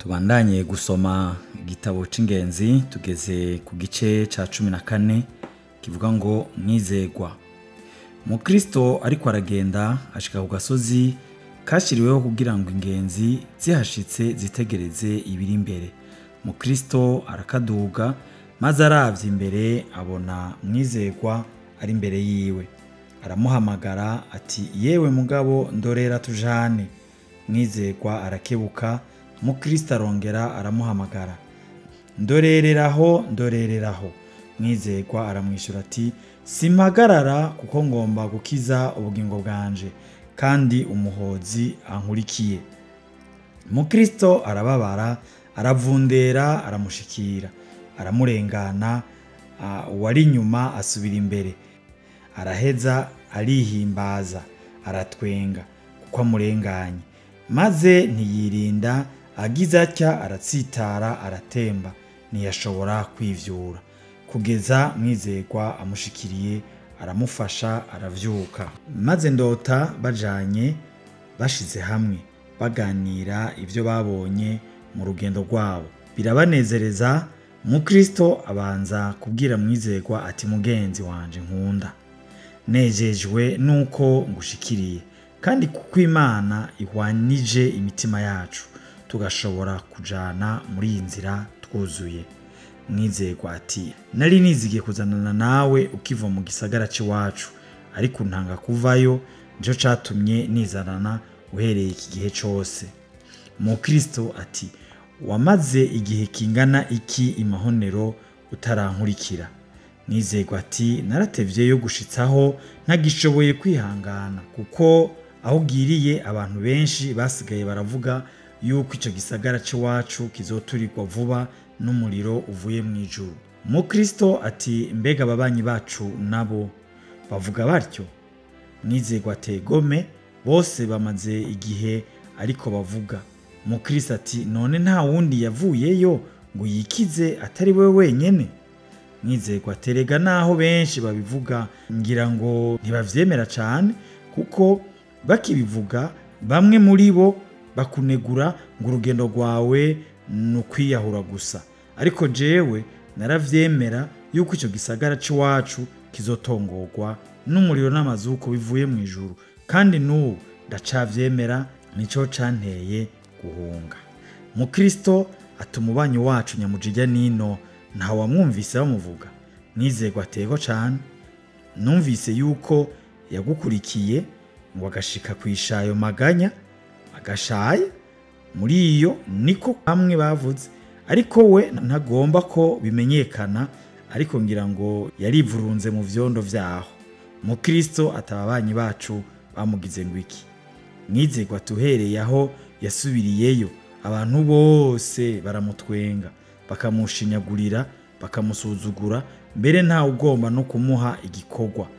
tubandanye gusoma igitabo c'ingenzi tugeze ku gice ca cumi na kane kivuga ngo mwizegwa mukristo ariko aragenda ashika ku gasozi kashyiriweho kugira ngo ingenzi zihashitse zitegereze ibiri imbere mukristo arakaduga maze aravye imbere abona mwizegwa ari imbere yiwe aramuhamagara ati yewe mugabo ndorera tujane mwizegwa arakebuka mukristo arongera aramuhamagara ndorereraho ndorereraho mwizegwa aramwishyura ati simpagarara kuko ngomba gukiza ubugingo bwanje kandi umuhozi ankurikiye mukristo arababara aravundera aramushikira aramurengana ah, uwari inyuma asubira imbere araheza arihimbaza aratwenga kuko amurenganye maze ntiyirinda agize atya aratsitara aratemba ntiyashobora kwivyura kugeza mwizegwa amushikiriye aramufasha aravyuka maze ndota bajanye bashize hamwe baganira ibyo babonye mu rugendo rwabo birabanezereza mukristo abanza kubwira mwizegwa ati mugenzi wanje nkunda nejejwe nuko ngushikiriye kandi kuko imana ihwanije imitima yacu tugashobora kujana muri iyi nzira twuzuye mwizegwa ati nari nizigiye kuzanana nawe ukiva mu gisagara cy'iwacu ariko ntanga kuvayo nicyo catumye nizanana uhereye iki gihe cyose mukristo ati wamaze igihe kingana iki imahonero utarankurikira nizegwa ati naratevyeyo gushitsaho ntagishoboye kwihangana kuko aho ugiriye abantu benshi basigaye baravuga yuko icyo gisagara cy'iwacu kizoturirwa vuba n'umuriro uvuye mu ijuru mukristo ati mbega ababanyi bacu nabo bavuga batyo mwizegwa tegome bose bamaze igihe ariko bavuga mukristo ati none nta wundi yavuyeyo ngo yikize atari we wenyene mwizegwa terega naho benshi babivuga ngira ngo ntibavyemera cane kuko bakibivuga bamwe muri bo bakunegura ngo urugendo rwawe ni ukwiyahura gusa ariko jewe naravyemera yuko icyo gisagara cy'iwacu kizotongorwa n'umuriro n'amazuko bivuye mu ijuru kandi n'ubu ndacavyemera nico canteye guhunga mukristo ati umubanyi wacu nyamujijya nino ntawamwumvise bamuvuga nizegwa atego cane numvise yuko yagukurikiye ngo agashika ku ishayo maganya agashaya muri iyo niko bamwe bavuze ariko we ntagomba ko bimenyekana ariko ngira ngo yarivurunze mu vyondo vyaho mukristo atababanyi bacu bamugize ngo iki mwizegwa tuhereye aho yasubiriyeyo abantu bose baramutwenga bakamushinyagurira bakamusuzugura mbere ntawe ugomba no kumuha igikorwa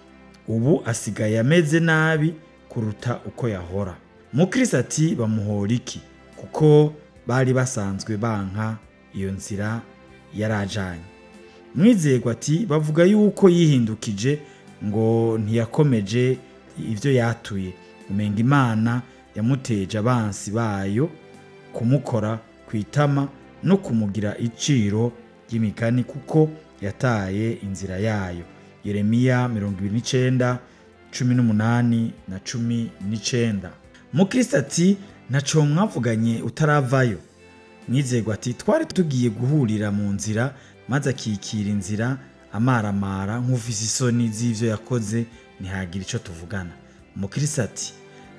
ubu asigaye ameze nabi kuruta uko yahora mukristo ati bamuhora iki kuko bari basanzwe banka iyo nzira yarajanye mwizegwa ati bavuga yuko yihindukije ngo ntiyakomeje ibyo yatuye umenga imana yamuteje abansi bayo kumukora ku itama no kumugira iciro ry'imigani kuko yataye inzira yayo yeremiya mirongo ibiri n'icenda cumi n'umunani na cumi n'icenda mukristo ati ntaco mwavuganye utaravayo mwizegwa ati twari tugiye guhurira mu nzira maze akikira inzira amaramara nk'ufise isoni z'ivyo yakoze ntihagira ico tuvugana mukristo ati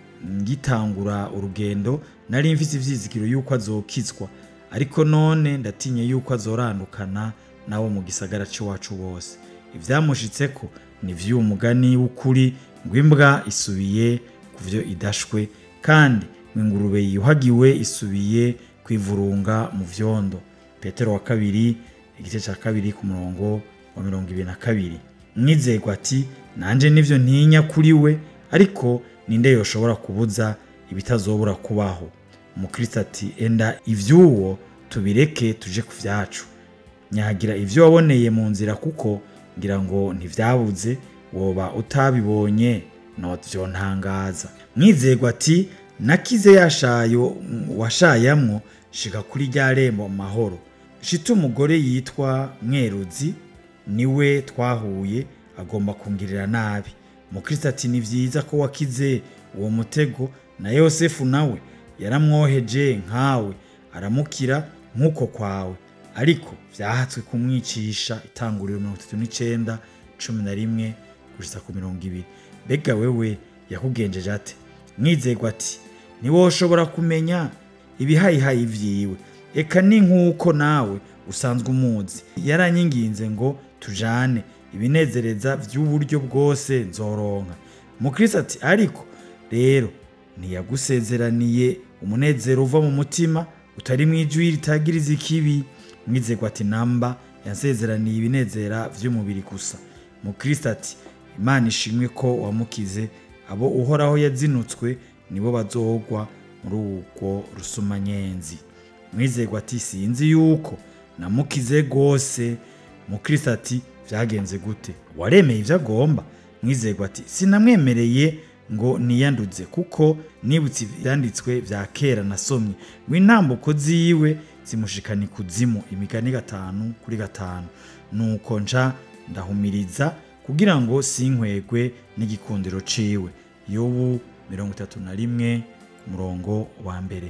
ngitangura urugendo nari mfise ivyizigiro yuko azokizwa ariko none ndatinye yuko azorandukana nabo mu gisagara c'iwacu bose ivyamushitseko ni vy'uwo mugani w'ukuri ngo imbwa isubiye ku vyo idashwe kandi ngo ingurube yiyuhagiwe isubiye kwivurunga mu vyondo petero wa kabiri igice ca kabiri ku murongo wa mirongo ibiri na kabiri mwizegwa ati nanje nivyo ntinya kuri we ariko ninde yoshobora kubuza ibitazobura kubaho umukristo ati enda ivy'uwo tubireke tuje ku vyacu nyagira ivyo waboneye mu nzira kuko ngira ngo ntivyabuze woba utabibonye novyontangaza mwizegwa ati nakize yashayo washayamwo shika kuri rya rembo mu mahoro shita umugore yitwa mweruzi niwe twahuye agomba kungirira nabi mukristo ati ni vyiza ko wakize uwo mutego na yosefu nawe yaramwoheje nkawe aramukira nk'uko kwawe ariko vyahatswe kumwicisha itanguriro mirongo itatu n'icenda cumi na rimwe gushitsa ku mirongo ibiri mbega wewe yakugenjeje ate mwizerwa ati ntiwoshobora kumenya ibihayihayi vyiwe eka ni nk'uko nawe usanzwe umuzi yaranyinginze ngo tujane ibinezereza vy'uburyo bwose nzoronka mukristo ati ariko rero ntiyagusezeraniye umunezero uva mu mutima utari mu ijwi ritagiriza ikibi mwizerwa ati namba yansezeraniye ibinezera vy'umubiri gusa mukristo ati imana ishimwe ko wamukize abo uhoraho yazinutswe nibo bazogwa muri ubwo rusumanyenzi mwizerwa ati sinzi yuko namukize rwose mukristo ati vyagenze gute waremeye ivyo agomba mwizerwa ati sinamwemereye ngo niyanduze kuko nibutse ivyanditswe vya kera nasomye ngo intambuko ziwe zimushikana ikuzimu imigani gatanu kuri gatanu nuko nca ndahumiriza kugira ngo sinkwegwe n'igikundiro ciwe yobu mirongo itatu na rimwe ku murongo wa mbere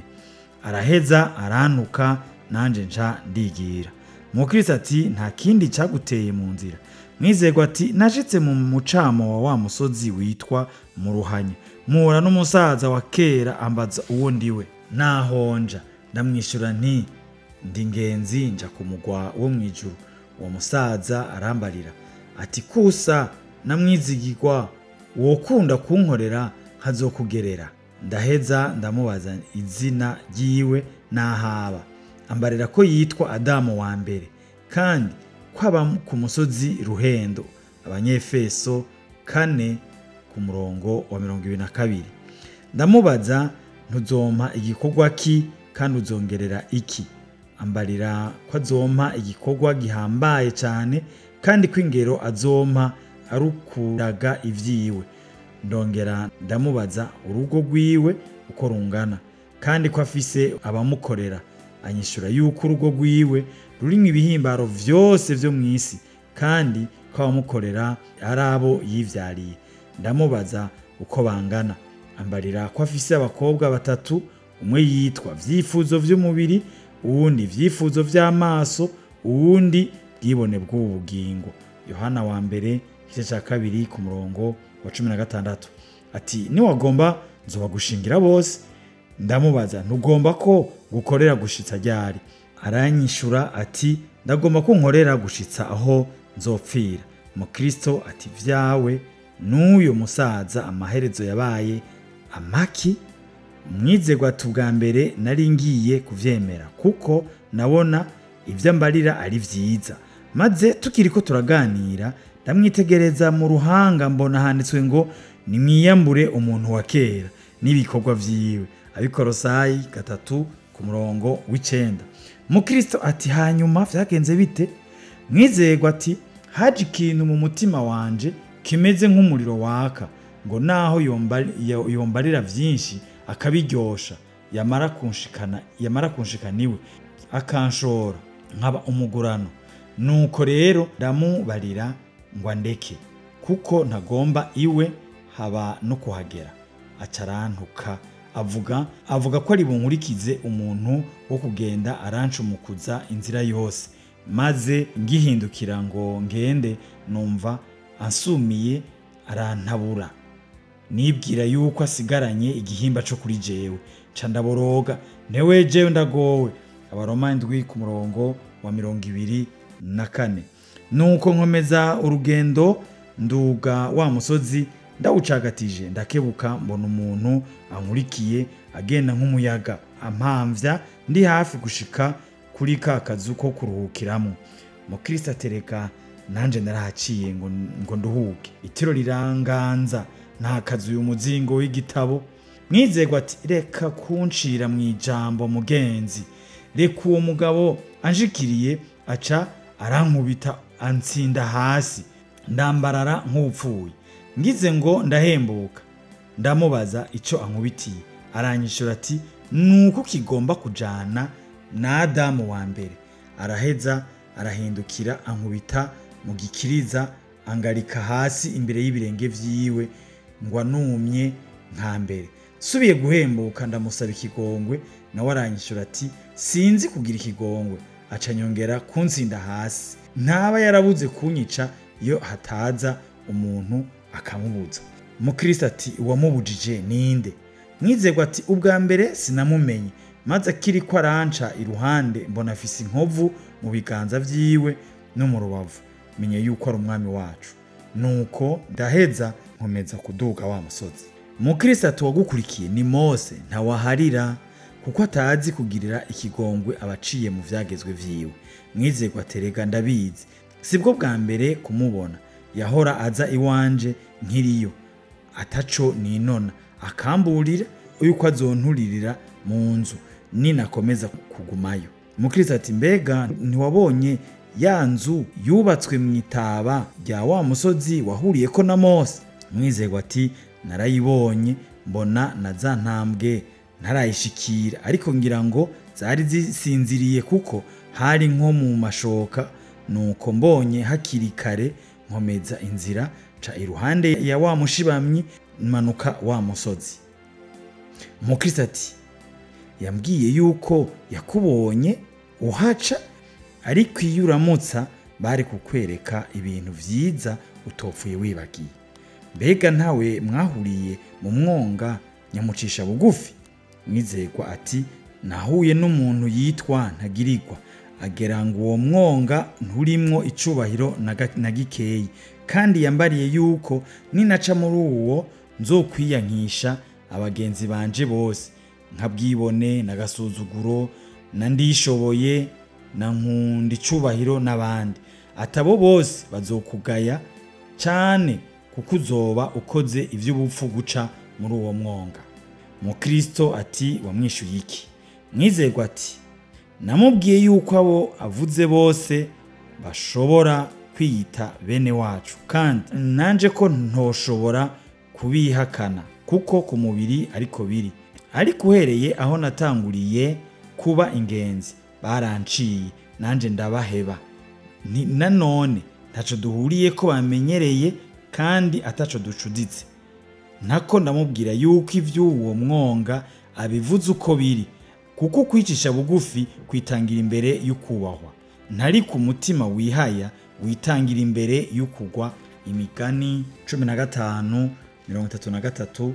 araheza arantuka nanje nca ndigira mukristo ati nta kindi cyaguteye mu nzira mwizerwa ati nashitse mu mucamo wa wa musozi witwa mu ruhanya mpura n'umusaza wa kera ambaza uwo ndiwe nahonja ndamwishyura nti ndi ngenzi nja ku mugwa wo mu ijuru uwo musaza arambarira ati kusa namwizigirwa wokunda kunkorera nkazokugerera ndaheza ndamubaza izina ryiwe n'ahaba ambarira ko yitwa adamu wa mbere kandi ko aba ku musozi ruhendo abanyefeso kane ku murongo wa mirongo ibiri na kabiri ndamubaza ntuzompa igikorwa ki kandi uzongerera iki ambarira ko azompa igikorwa gihambaye cyane kandi ko ingero azompa arukuraga ibyiwe ndongera ndamubaza urugo rwiwe uko rungana kandi ko afise abamukorera anyishura yuko urugo rwiwe rurimo ibihimbaro vyose vyo mu isi kandi ko abamukorera ari abo yivyariye ndamubaza uko bangana ambarira ko afise abakobwa batatu umwe yitwa vyifuzo vy'umubiri uwundi vyifuzo vy'amaso uwundi bwibone bw'ubu bugingo yohana wa mbere igice cya kabiri ku murongo wa cumi na gatandatu ati niwagomba nzobagushingira bose ndamubaza ntugomba ko gukorera gushitsa ryari aranyishura ati ndagomba ko nkorera gushitsa aho nzopfira mukristo ati vyawe n'uyo musaza amaherezo yabaye amaki mwizerwa ati ubwa mbere nari ngiye kuvyemera kuko nabona ibyo mbarira ari vyiza maze tukiri ko turaganira ndamwitegereza mu ruhanga mbona handitswe ngo nimwiyambure umuntu wa kera n'ibikorwa vyiwe abikorosayi gatatu ku murongo w'icenda mukristo ati hanyuma vyagenze bite mwizerwa ati haje ikintu mu mutima wanje kimeze nk'umuriro waka ngo naho yombari- yo- yombarira vyinshi akabiryosha yamara kunshikana yamara kunshikana iwe akanshora nkaba umugurano nuko rero ndamubarira ngo andeke kuko ntagomba iwe haba no kuhagera acarantuka avuga avuga ko ari bunkurikize umuntu wo kugenda arancumukuza inzira yose maze ngihindukira ngo ngende numva ansumiye arantabura nibwira yuko asigaranye igihimba cyo kuri jewe ca ndaboroga ntewe jewe ndagowe abaroma indwi ku murongo wa mirongo ibiri na kane nuko nkomeza urugendo nduga wa musozi ndawucagatije ndakebuka mbona umuntu ankurikiye agenda nk'umuyaga ampamvya ndi hafi gushika kuri ka kazu ko kuruhukiramo mukristo atereka nanje narahaciye ngo, ngo nduhuke itiro riranganza ntakazuye umuzingo w'igitabo mwizerwa ati reka kuncira mu ijambo mugenzi reka uwo mugabo anshikiriye aca arankubita antsinda hasi ndambarara nk'upfuye ngize ngo ndahembuka ndamubaza icyo ankubitiye aranyishura ati nuko kigomba kujana na adamu wa mbere araheza arahindukira ankubita mu gikiriza angarika hasi imbere y'ibirenge vyiwe ngo anumye nka mbere subiye guhembuka ndamusaba ikigongwe nawe aranyishura ati sinzi kugira ikigongwe aca nyongera kunsinda hasi ntaba yarabuze kunyica iyo hataza umuntu akamubuza umukristo ati uwamubujije ninde mwizerwa ati ubwa mbere sinamumenye maze akiri ko aranca iruhande mbona afise inkovu mu biganza vyiwe no mu rubavu menye yuko ari umwami wacu nuko ndaheza nkomeza kuduga wa musozi umukristo ati uwagukurikiye ni mose ntawaharira kuko atazi kugirira ikigongwe abaciye mu vyagezwe vyiwe mwizerwa terega ndabizi sibwo bwa mbere kumubona yahora aza iwanje nkiriyo ataco ninona akamburira yuko azonturirira mu nzu ninakomeza kugumayo umukristo ati mbega ntiwabonye ya nzu yubatswe mu itaba rya wa musozi wahuriyeko na mose mwizerwa ati narayibonye mbona na za ntambwe ntarayishikira ariko ngira ngo zari zisinziriye kuko hari nko mu mashoka nuko mbonye hakiri kare nkomeza inzira ca iruhande ya wa mushibamyi manuka wa musozi umukristo ati yambwiye yuko yakubonye uhaca ariko iyo uramutsa bari kukwereka ibintu vyiza utopfuye wibagiye mbega ntawe mwahuriye mu mwonga nyamucisha bugufi mwizerwa ati nahuye n'umuntu yitwa ntagirirwa agera ngo uwo mwonga nturimwo icubahiro na ga- na gikeyi kandi yambariye yuko ninaca muri uwo nzokwiyankisha abagenzi banje bose nka bwibone na gasuzuguro na ndishoboye na nkunda icubahiro n'abandi atabo bose bazokugaya cane kuko uzoba ukoze ivy'ubupfu guca muri uwo mwonga mukristo ati wamwishuye iki mwizerwa ati namubwiye yuko abo avuze bose bashobora kwiyita bene wacu kandi nanje ko ntoshobora kubihakana kuko ku mubiri ariko biri ariko uhereye aho natanguriye kuba ingenzi baranciye nanje ndabaheba Ni- nanone ntaco duhuriye ko bamenyereye kandi ataco ducuditse nako ndamubwira yuko ivy'uwo mwonga abivuze uko biri kuko kwicisha bugufi kwitangira imbere y'ukubahwa ntari ku mutima wihaya witangira imbere y'ukugwa imigani 15 33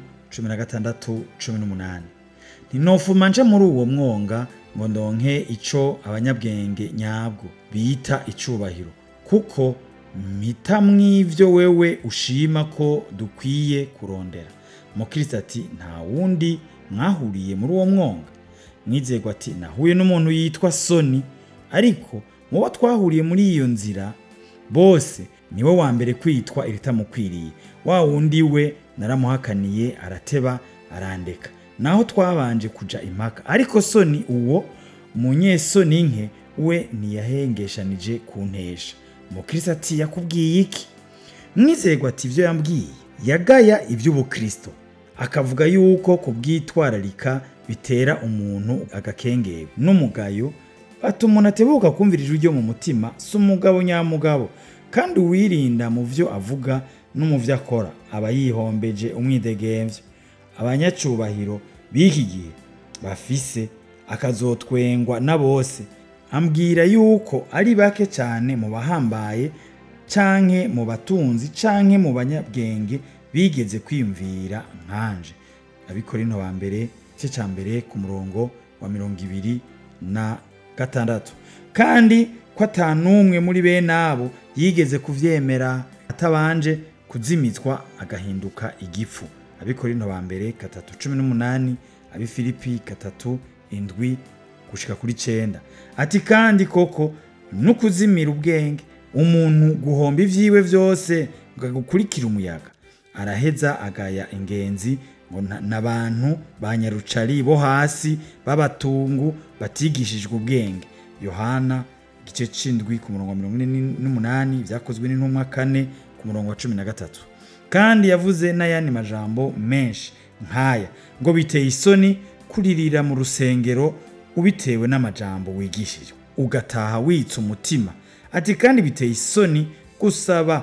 16 18 ntinofuma nje muri uwo mwonga ngo ndonke ico abanyabwenge nyabwo bita icubahiro kuko mpita mw'ivyo wewe ushima ko dukwiye kurondera mukristo ati nta wundi mwahuriye muri uwo mwonga mwizerwa ati nahuye n'umuntu yitwa soni ariko mu bo twahuriye muri iyo nzira bose niwe wa mbere kwitwa iritamukwiriye wa wundi we naramuhakaniye arateba arandeka naho twabanje kuja impaka ariko soni uwo umunyesoni nke we ntiyahengeshanije kuntesha umukristo ati yakubwiye iki mwizerwa ati ibyo yambwiye yagaya iby'ubukristo akavuga yuko kubwitwararika bitera umuntu agakengero n'umugayo ati umuntu atebuka kumvira ijwi ryo mu mutima si umugabo nyamugabo kandi uwirinda mu byo avuga no mu byo akora aba yihombeje umwidegemvyo abanyacubahiro b'iki gihe bafise akazotwengwa na bose ambwira yuko ari bake cyane mu bahambaye canke mu batunzi canke mu banyabwenge bigeze kwiyumvira nkanje abikorinto ba mbere igice ca mbere ku murongo wa mirongo ibiri na gatandatu kandi ko ata n'umwe muri bene abo yigeze kuvyemera atabanje kuzimizwa agahinduka igifu abikorinto ba mbere gatatu cumi n'umunani abifilipi gatatu indwi gushika kuri cenda ati kandi koko no kuzimira ubwenge umuntu guhomba ivyiwe vyose ngo agukurikire umuyaga araheza agaya ingenzi ngo na- n'abantu ba nyarucari bo hasi b'abatungu batigishijwe ubwenge yohana igice c'indwi ku murongo wa mirongo ine n'umunani vyakozwe n'intumwa kane ku murongo wa cumi na gatatu kandi yavuze n'ayandi majambo menshi nk'aya ngo biteye isoni kuririra mu rusengero ubitewe n'amajambo wigishije ugataha witse umutima ati kandi biteye isoni gusaba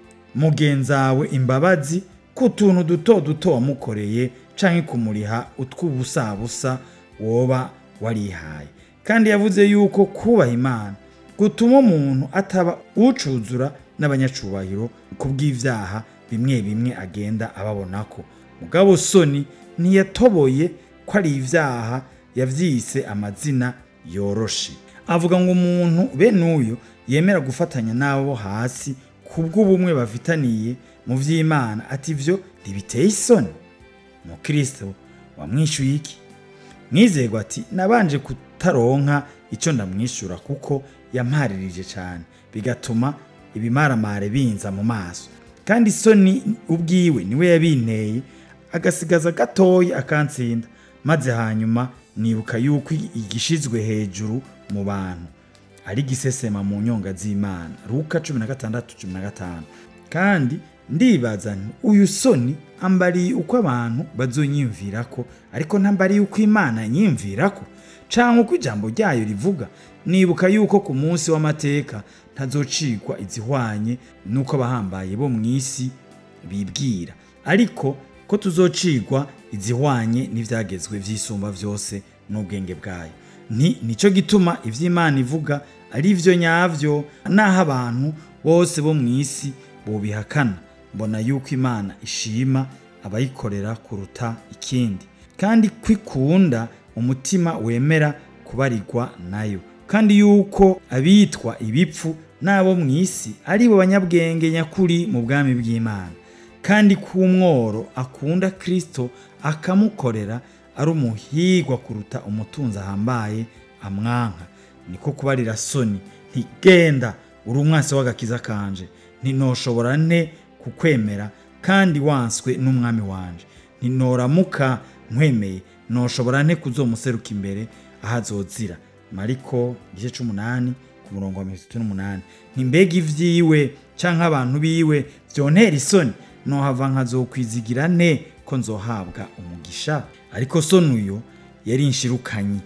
mugenzawe imbabazi ku tuntu duto duto wamukoreye canke kumuriha utw'ubusabusa woba warihaye kandi yavuze yuko kubaha imana gutuma umuntu ataba ucuzura n'abanyacubahiro ku bw'ivyaha bimwe bimwe agenda ababonako mugabo soni ntiyatoboye ko ari ivyaha yavyise amazina yoroshe avuga ngo umuntu bene uyu yemera gufatanya n'abo hasi kubw'ubumwe bafitaniye mu vy'imana ati ivyo ntibiteye isoni mukristo wamwishuye iki mwizerwa ati nabanje kutaronka icyo ndamwishyura kuko yamparirije cyane bigatuma ibimaramare binza mu maso kandi isoni ubwiwe niwe yabinteye agasigaza gatoya akantsinda maze hanyuma nibuka yuko igishizwe hejuru mu bantu ari gisesema mu nyonga z'imana ruka cumi na gatandatu cumi na gatanu kandi ndibaza nti uyu soni ambariye uko abantu bazonyiyumvirako ariko ntambariye uko imana nyiyumvirako canke uko ijambo ryayo rivuga nibuka yuko ku munsi w'amateka ntazocigwa izihwanye n'uko abahambaye bo mu isi bibwira ariko ko tuzocigwa izihwanye n'ivyagezwe vy'isumba vyose n'ubwenge bwayo ni nico gituma ivy'imana ivuga ari vyo nyavyo naho abantu bose bo mu isi bobihakana mbona yuko imana ishima abayikorera kuruta ikindi kandi kwikunda umutima wemera kubarirwa nayo kandi yuko abitwa ibipfu n'abo mu isi ari bo banyabwenge nyakuri mu bwami bw'imana kandi k'umworo akunda kristo akamukorera ari umuhigwa kuruta umutunzi ahambaye amwanka niko kubarira soni ntigenda uri umwasi w'agakiza kanje ntinoshobora nte kukwemera kandi wanswe n'umwami wanje ntinoramuka nkwemeye noshobora nte kuzomuseruka imbere aho azozira mariko igice c'umunani ku murongo wa mirongo itatu n'umunani ntimbega ivyiwe canke abantu biwe vyontera isoni nohava nkazokwizigira nte ko nzohabwa umugisha ariko soni uyo yari inshirukanyi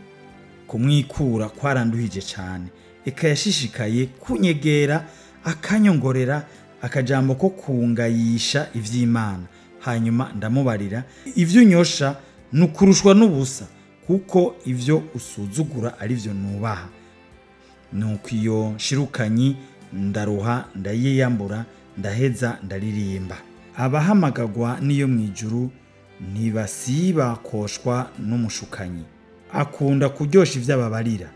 kumwikura kwaranduhije cane eka yashishikaye kunyegera akanyongorera akajambo ko kungayisha ivy'imana hanyuma ndamubarira ivyo unyosha ni ukurushwa n'ubusa kuko ivyo usuzugura ari vyo nubaha nuko iyo nshirukanyi ndaruha ndayiyambura ndaheza ndaririmba abahamagagwa n'iyo mu ijuru ntibasiba koshwa n'umushukanyi akunda kuryosha ivyo ababarira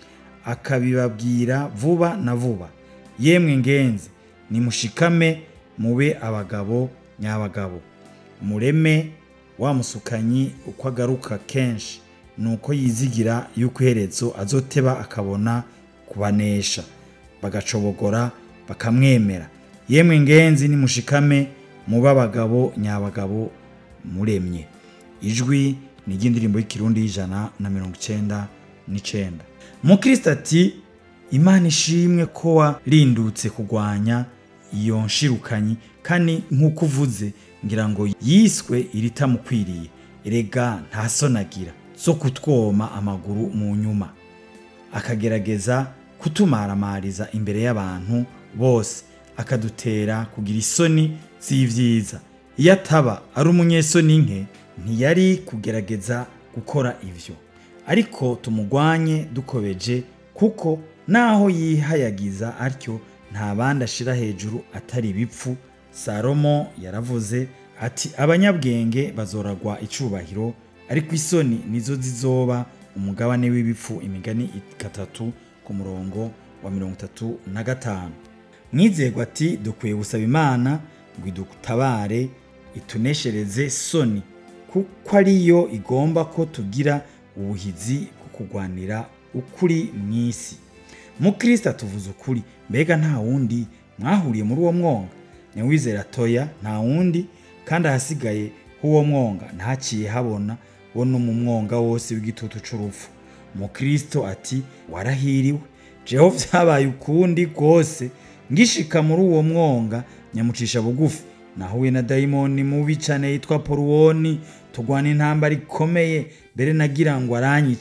akabibabwira vuba na vuba yemwe ngenzi nimushikame mube abagabo nyabagabo mureme wa musukanyi uko agaruka kenshi nuko yizigira yuko iherezo azoteba akabona kubanesha bagacobogora bakamwemera yemwe ngenzi nimushikame mube abagabo nyabagabo muremye ijwi ni iry'indirimbo y'ikirundi y'ijana na mirongo icenda n'icenda mukristo ati imana ishimwe ko warindutse kurwanya iyo nshirukanyi kandi nk'uko uvuze ngira ngo yiswe iritamukwiriye erega ntasonagira zo kutwoma amaguru mu nyuma akagerageza kutumaramariza imbere y'abantu bose akadutera kugira isoni z'ivyiza iyo ataba ari umunyesoni nke ntiyari kugerageza gukora ivyo ariko tumugwanye dukobeje kuko naho yihayagiza atyo nta bandi ashira hejuru atari ibipfu salomo yaravuze ati abanyabwenge bazoragwa icubahiro ariko isoni nizo zizoba umugabane w'ibipfu imigani gatatu ku murongo wa mirongo itatu na gatanu mwizerwa ati dukwiye gusaba imana ngo idutabare ituneshereze soni kuko ariyo igomba ko tugira ubuhizi bwo kurwanira ukuri mu isi mukristo atuvuze ukuri mbega nta wundi mwahuriye muri uwo mwonga nyawizera toya nta wundi kandi ahasigaye h'uwo mwonga ntaciye habona wo no mu mwonga wose w'igitutu c'urupfu mukristo ati warahiriwe jeho vyabaye ukundi rwose ngishika muri uwo mwonga nyamucisha bugufi nahuye na dayimoni mubi cane yitwa poruwoni tugwana intambara ikomeye mbere nagira ngo aranyica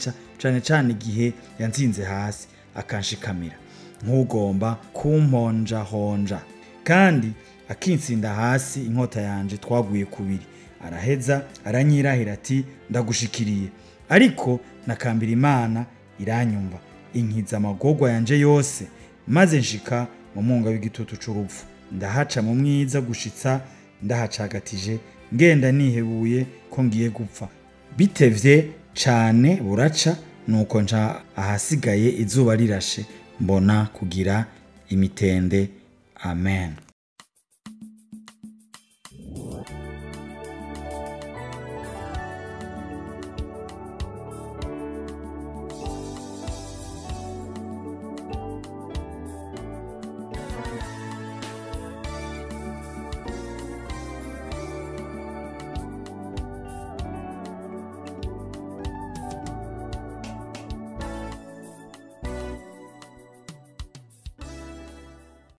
cane cane igihe yanzinze hasi akanshikamira nk'ugomba kumponjahonja kandi akinsinda hasi inkota yanje twaguye kubiri araheza aranyirahira ati ndagushikiriye ariko nakambira imana iranyumva inkiza amagorwa yanje yose maze nshika mu munga w'igitutu c'urupfu ndahaca mu mwiza gushitsa ndahacagatije ngenda nihebuye ko ngiye gupfa bitevye cane buraca nuko nca ahasigaye izuba rirashe mbona kugira imitende amen